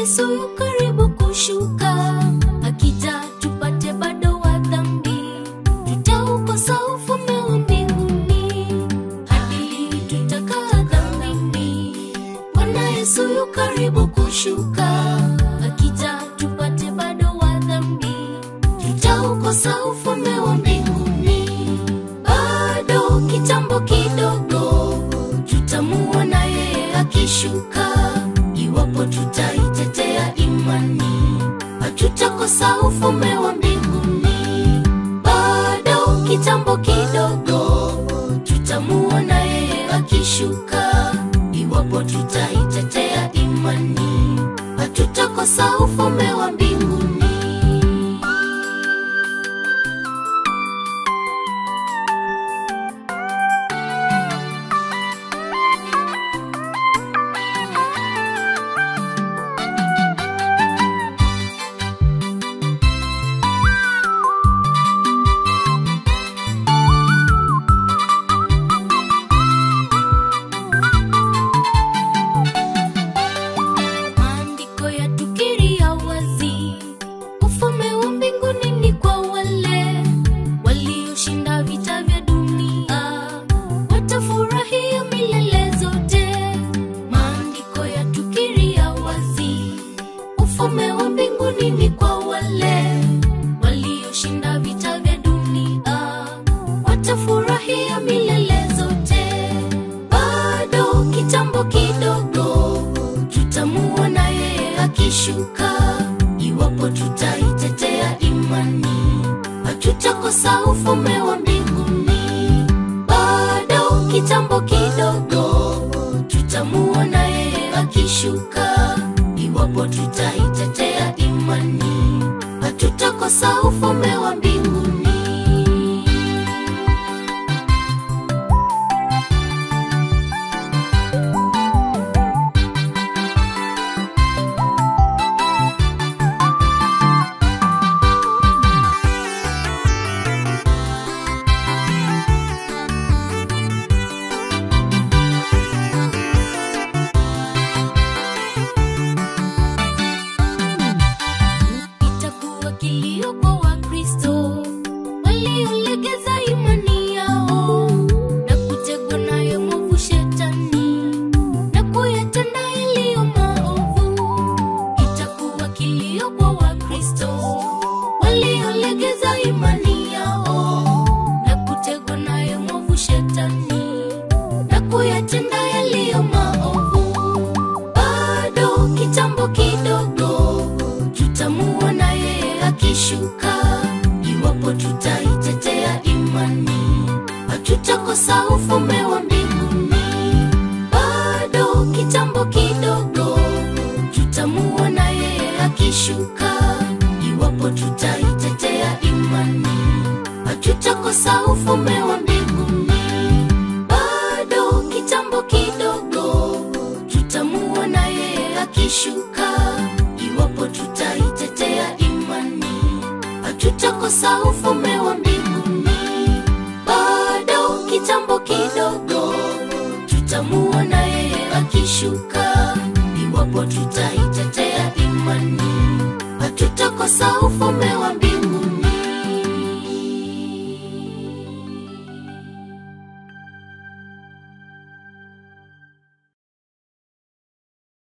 Yesu yu karibu kushuka, akija tupate bado wa dhambi, tutaukosa ufalme wa mbinguni, hadi tutakaa dhambini. Bwana Yesu yu karibu kushuka, akija tupate bado wa dhambi, tutaukosa ufalme wa mbinguni. Bado kitambo kidogo, tutamuona yeye akishuka. Iwapo tutaitetea imani, hatutakosa ufalme wa mbinguni. Bado kitambo kidogo, tutamuona yeye akishuka. Iwapo tutaitetea imani, hatutakosa ufalme wa mbinguni. Maandiko yatukiria wazi, ufalme wa mbinguni ni kwa wale walioshinda vita vya dunia, watafurahia milele zote. Maandiko yatukiria wazi, ufalme wa mbinguni ni kwa wale walioshinda vita vya dunia, watafurahia milele zote. Bado kitambo kidogo, tutamuona yeye akishuka. Iwapo tutaitetea imani, hatutakosa ufalme wa mbinguni. Bado kitambo kidogo, tutamuona yeye akishuka. Iwapo tutaitetea imani, hatutakosa ufalme wa mbinguni. itakuwa kilio kwa Wakristo waliolegeza imani yao na kutegwa nayo mwovu Shetani na kuyatenda yaliyo maovu. Itakuwa kilio kwa Wakristo waliolegeza imani yao na kutegwa nayo mwovu Shetani na kuyatenda yaliyo maovu. Bado kitambo kidogo, tutamuona yeye akishuka. Iwapo tutaitetea imani, hatutakosa ufalme wa mbinguni. Bado kitambo kidogo, tutamuona yeye akishuka. Iwapo tutaitetea imani, hatutakosa ufalme wa mbinguni. Bado kitambo kidogo, tutamuona yeye akishuka. Iwapo tutaitetea imani, hatutakosa ufalme wa mbinguni. Bado kitambo kidogo, tutamuona yeye akishuka. Iwapo tutaitetea imani, hatutakosa ufalme wa mbinguni.